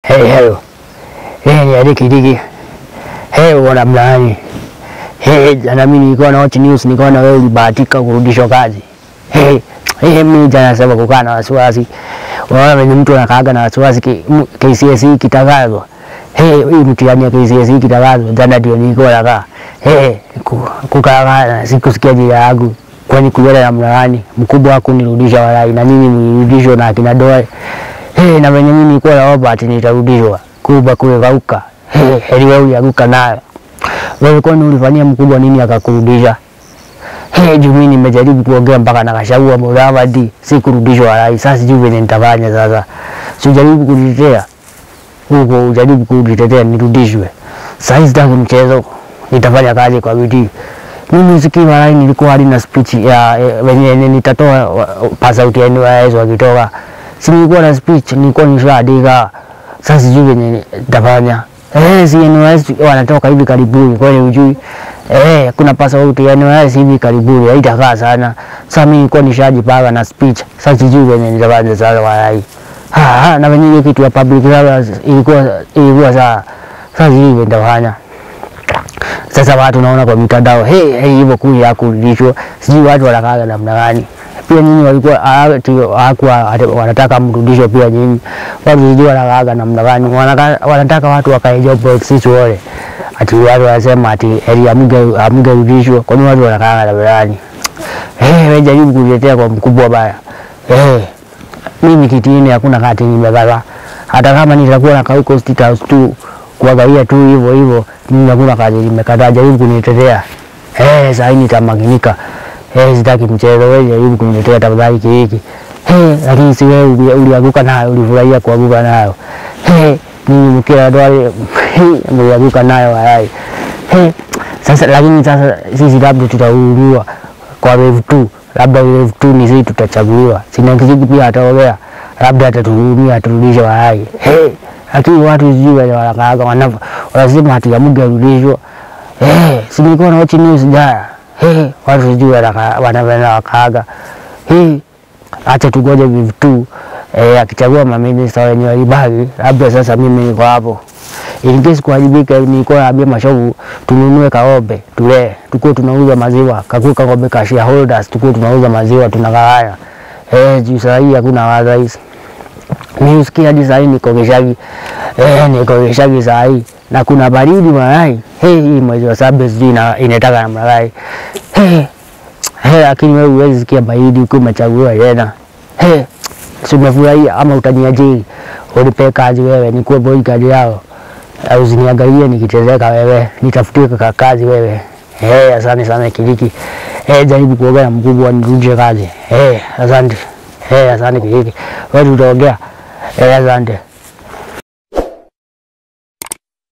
Hey, hello. Hey, ni Adi Kidiki. Hey, wana mlaani. Hey, jana mimi nilikuwa na watch news nikaona na wewe ulibahatika kurudishwa kazi. Hey, hey, mimi jana sasa kukaa na wasiwasi. Unaona venye mtu anakaaga na wasiwasi ki- m- KCSE kitangazwa. Hey, hii mtihani ya KCSE kitangazwa. Jana ndio nilikuwa nakaa. Hey, ku- kukaa na sikusikia jina yangu. Kwani kuliona na mlaani mkubwa wako nirudisha walai na nyinyi mlirudishwa na akina Doe. Hey, na venye mimi nilikuwa naomba ati nitarudishwa kuba kuegauka. Hey, heri wewe ulianguka nayo. Wewe kwani ulifanyia mkubwa nini akakurudisha? Hey, juu mimi nimejaribu kuongea mpaka nakashaua Muhamadi si kurudishwa walai. Sasa sijui venye nitafanya sasa. Sijaribu kujitetea huko, ujaribu kujitetea nirudishwe. Sasa sitaki mchezo, nitafanya kazi kwa bidii. Mimi sikii walai, nilikuwa hadi na speech ya eh, venye nitatoa wa- pass out ya NYS wakitoka, si nilikuwa na speech, nilikuwa nishaandika. Sasa sijui venye nitafanya. Eh, si NYS wanatoka hivi karibuni, kwani ujui? Eh, kuna pass out ya NYS hivi karibuni, haitakaa sana. Sasa mimi nilikuwa nishajipanga na speech, sasa sijui venye nitafanya sasa walai. Ah, ah, na venye hiyo kitu ya public service ilikuwa ilikuwa saa sasa sijui venye nitafanya. Sasa watu naona kwa mitandao hey, hey, hivyo kuli ya kurudishwa, sijui watu wanakaaga namna gani. Pia nyinyi walikuwa hawakuwa wanataka mrudishwe, pia nyinyi watu sijui wanakaaga namna gani, wanaka- wanataka watu wakae job sisi wale, ati watu wanasema ati heri amuge amugerudishwa, kwani watu wanakaaga namna gani? Eh, wewe jaribu kuletea kwa mkubwa baya. Eh, mimi kitini hakuna kati nimekata, hata kama nitakuwa na kauko State House tu kuangalia tu hivyo hivyo, mimi hakuna kazi nimekataa. Jaribu kunitetea eh, saa hii nitamakinika. Eh, sitaki mchezo. Wewe jaribu kunitetea tafadhali hiki eh, lakini si wewe uli- ulianguka nayo, ulifurahia kuanguka nayo eh, mimi mkia ndo mlianguka nayo hayai eh, sasa lakini sasa sisi labda tutahurumiwa kwa wave 2 labda wave 2 ni sisi tutachaguliwa. Sina kiziki pia ataongea, labda atatuhurumia aturudishe wahai. Hey, lakini watu sijui wenye wanakaaga wanava wanasema ati amugerudishwa. Hey, si nilikuwa na watch news jana. Hey, watu sijui wanaka- wanavyoenda wakaaga. Hey, acha tugoje wave 2 eh, akichagua maminista wenye walibaki, labda sasa mimi niko hapo in case kuharibika, nilikuwa naambia mashovu tununue kaombe tule, tukuwe tunauza maziwa kakue kaombe ka shareholders, tukuwe tunauza maziwa tunagawanya. Eh, juu saa hii hakuna wadhais. Mimi usikia hadi saa hii niko Gishagi, eh, niko Gishagi saa hii na kuna baridi mayai. Hey, hii mwezi wa saba sijui ina- inataka namna gani. Hey, hey, lakini wewe huwezi sikia baridi ukiwa umechaguliwa tena. Hey, si umefurahia ama utaniajiri unipe kazi wewe, nikuwe bodyguard yao au usiniangalie nikitezeka wewe, nitafutie kaka kazi wewe. Eh, asante sana Kiliki. Eh, jaribu kuongea na mkubwa nirudishe kazi. Eh, asante. Eh, asante Kiliki. Wewe tutaongea. Eh, asante.